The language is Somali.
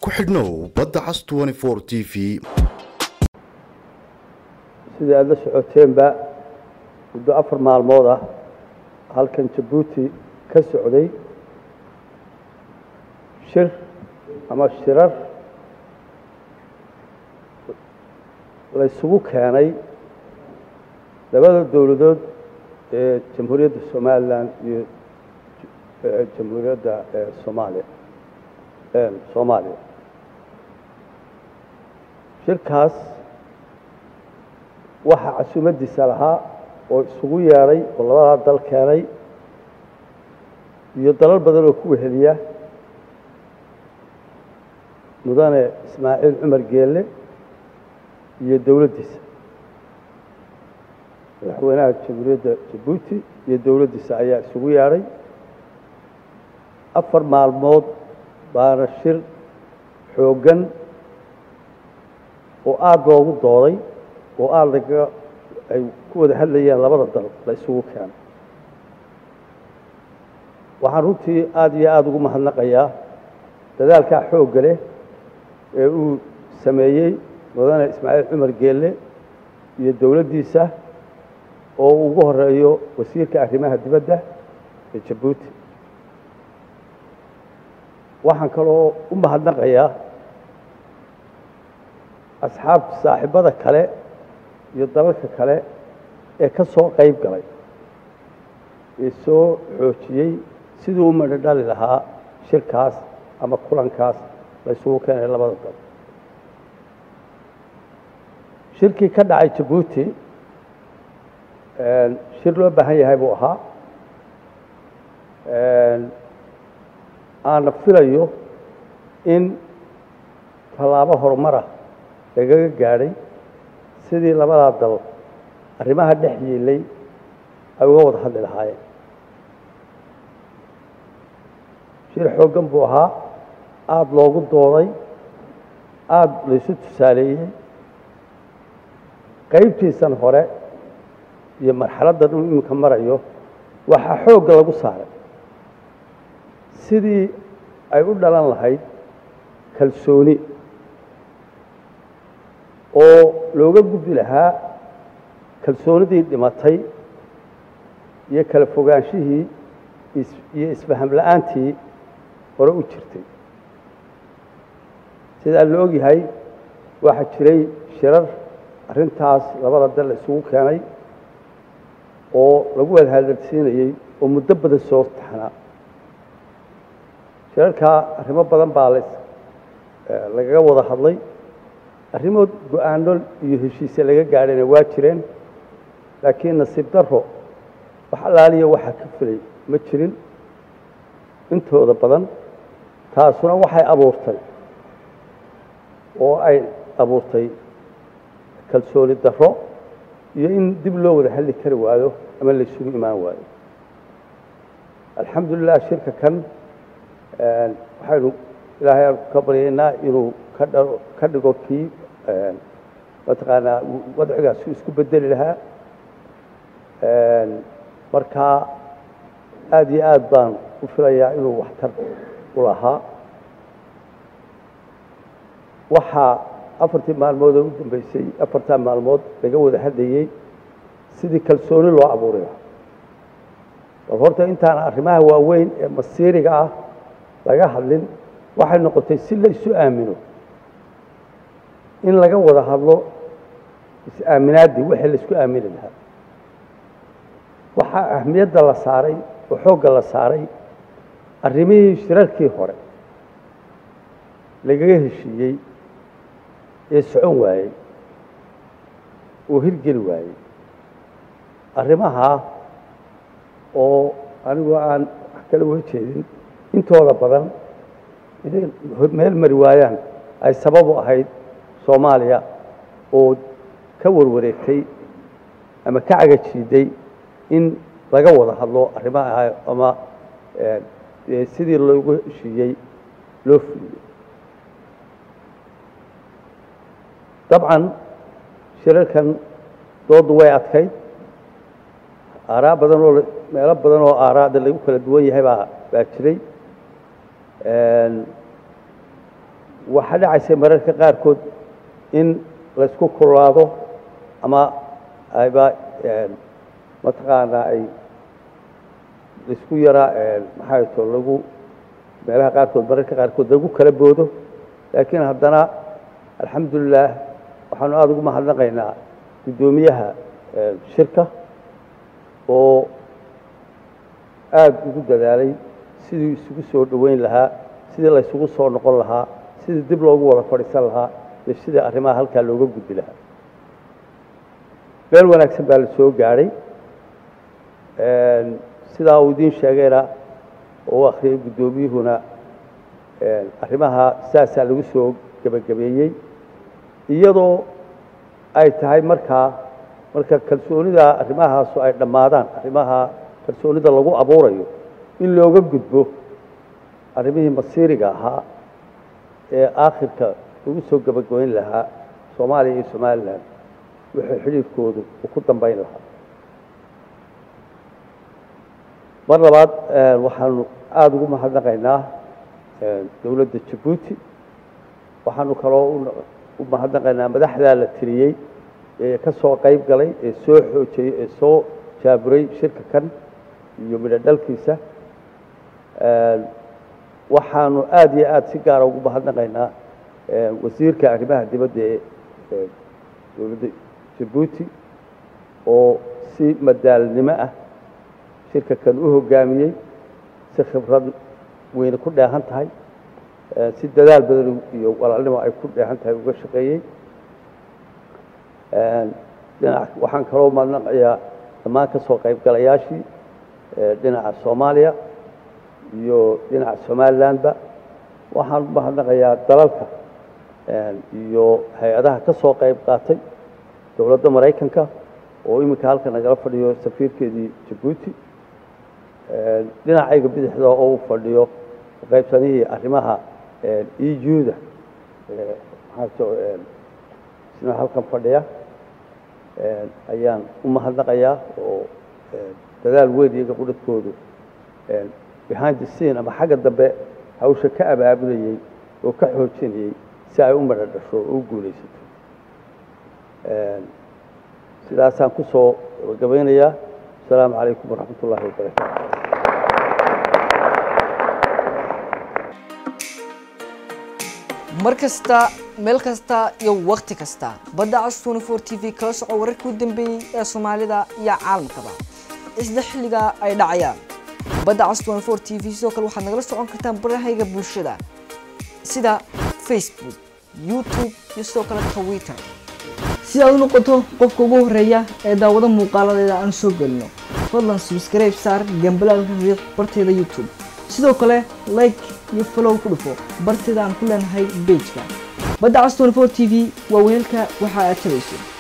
ku xidhnow badda cas t v sidai aada la socoteenba muddo afar maalmood ah halkan jabuuti ka socday shir ama shirar la ysugu keenay labada dowladood ee jamhuuriyadda somalilan iyo jamhuuriyadda soomaaliya soomaaliya shirkaas waxaa casuumaddiisa lahaa oo isugu yeedhay oo labadaa dal keenay iyo dalal badan oo ku weheliya mudane ismaaciil cumar geelle iyo dowladdiisa madaxweynaha jamhuuriyadda jabuuti iyo dowladdiisa ayaa isugu yeedhay afar maalmood baana shir xooggan oo aada loogu dooday oo aada laga ay ku wada hadlayeen labada dal la isugu keenay waxaan runtii aada iyo aada ugu mahadnaqayaa dadaalkaa xoogga leh ee uu sameeyey mudane ismaaciil cumar geelle iyo dowladdiisa oo uu ugu horeeyo wasiirka arrimaha dibadda ee jabuuti waxaan kaloo u mahadnaqayaa asxaabta saaxiibada kale iyo dalalka kale ee ka soo qayb galay ee soo xoojiyey siduu u madho dhali lahaa shirkaas ama kulankaas la ysugu keenay labada dal shirkii ka dhacay jabuuti shir loo baahan yahay buu ahaa aana filayo in tallaabo horumara lagaga gaadhay sidii labadaa dal arrimaha dhex yiilay ay uga wada hadli lahaayeen shir xooggan buu ahaa aada loogu dooday aada laysu tusaaleeyey qaybtiisan hore iyo marxaladdan uu iminka marayo waxaa xoogga lagu saaray sidii ay u dhalan lahayd kalsooni oo looga gudbi lahaa kalsoonidii dhimatay iyo kala fogaanshihii iyo isfaham la-aantii hore u jirtay sidaa la ogyahay waxaa jiray shirar arrintaas labada dal la isugu keenay oo lagu wada hadalsiinayey oo muddo badan soo taxnaa shirarkaa arrimo badan baa l lagaga wada hadlay arrimo go-aano iyo heshiise laga gaadhayna waa jireen laakiin nasiib daro wax allaaliya waxaa ka filay ma jirin intooda badan taasuna waxay abuurtay oo ay abuurtay kalsooni daro iyo in dib loo wada hadli kari waayo ama laysugu imaan waayo alxamdulilah shirka kan waxaynu ilaahay aan ka baryaynaa inuu ka dhigo kii mataqaanaa wadcigaasu isku bedeli lahaa markaa aada iyo aada baan u filayaa inuu waxtar u lahaa waxaa afartii maalmood oo u dambeysay afartaa maalmood laga wada hadlayey sidii kalsooni loo abuuri lahaa bal horta intaan arrimaha waaweyn ee masiiriga ah laga hadlin waxay noqotay si la isu aamino in laga wada hadlo is-aaminaaddii wixii la isku aamini lahaa waxaa ahmiyadda la saaray oo xoogga la saaray arrimihii shirarkii hore lagaga heshiiyey ee socon waayey oo hirgeli waayey arrimahaa oo anigoo aan wax kala wada jeedin intooda badan inay meel mari waayaan ay sabab u ahayd soomaaliya oo ka warwareegtay ama ka cagajiiday in laga wada hadlo arrimaha ama sidii loogu heshiiyey loo fuliyey dabcan shirarkan doodu way adkayd aaraa badan oo meelo badan oo aaraada lagu kala duwan yahay baa baa jiray waxaa dhacaysay mararka qaarkood in laysku kululaado ama ayba mataqaanaa ay laysku yaraa maxaa to lagu meelaha qaarkood mararka qaarkood lagu kala boodo laakiin haddana alxamdulilah waxaanu aada ugu mahadnaqaynaa guddoomiyaha shirka oo aada ugu dadaalay sidii isugu soo dhoweyn lahaa sidii la ysugu soo noqon lahaa sidii dib loogu wada fadhiisan lahaa iyo sidii arrimaha halkaa looga gudbi lahaa meel wanaagsan baa la soo gaadhay sidaa uu idiin sheegayna oo u akhriyay guddoomiyuhuna arrimaha saasaa lagu soo gebagabeeyey iyadoo ay tahay markaa marka kalsoonida arrimahaasu ay dhammaadaan arrimaha kalsoonida lagu abuurayo in looga gudbo arrimihii masiiriga ahaa ee aakhirka lagu soo gebagabeyn lahaa soomaaliya iyo somalilan wuxuu xidhiirkoodu uu ku dambayn lahaa mar labaad waxaanu aada ugu mahadnaqaynaa dowladda jabuuti waxaanu kaloo u mahadnaqaynaa madaxdaa la tiriyey ee ka soo qayb galay ee soo xoojiyey ee soo jaaburay shirka kan iyo midho dhalkiisa waxaanu aada iyo aada si gaara ugu mahadnaqaynaa wasiirka arrimaha dibadda ee dowladda jabuuti oo si madaalnimo ah shirka kan u hoggaamiyey si khibrad weyne ku dheehan tahay si dadaal badan iyo walaalnimo ay ku dheehan tahay uga shaqeeyey dhinac waxaan kaloo mahadnaqayaa dhammaan ka soo qaybgalayaashii dhinaca soomaaliya iyo dhinaca somalilandba waxaan u mahadnaqayaa dalalka iyo hay-adaha ka soo qayb qaatay dowladda maraykanka oo iminka halka nagala fadhiyo safiirkeedii jabuuti dhinacayga bidixda oo uu fadhiyo qaybsanihii arrimaha euda isna halkan fadhiya ayaan u mahadnaqayaa oo dadaal weyn iyaga qudhadkoodu behind the scene ama xagga dambe hawsha ka abaabulayey oo ka xoojinayey si ay u madho dhasho oo u guulaysato sidaasaan ku soo gabagabeynayaa asalaamu calaykum waraxmat ullahi wabarakaatu mar kasta meel kasta iyo wakhti kasta badda cas twenty four t v kala soco wararkii u dambeeyey ee soomaalida iyo caalamkaba isla xilliga ay dhacayaan badda cas twenty four t v sidoo kale waxaad nagala socon kartaan barahayga bulshada sida facebook youtube iyo sidoo kale twitter si aad u noqoto qofka ugu horeeya ee daawado muuqaaladeeda aan soo gelino fadlan subscribe saar gambalaalka riiq barteeda youtube sidoo kale like iyo follow ku dhufo barteeda aan ku leenahay bejka badda cas 24 t v waa weelka waxa aad tabayso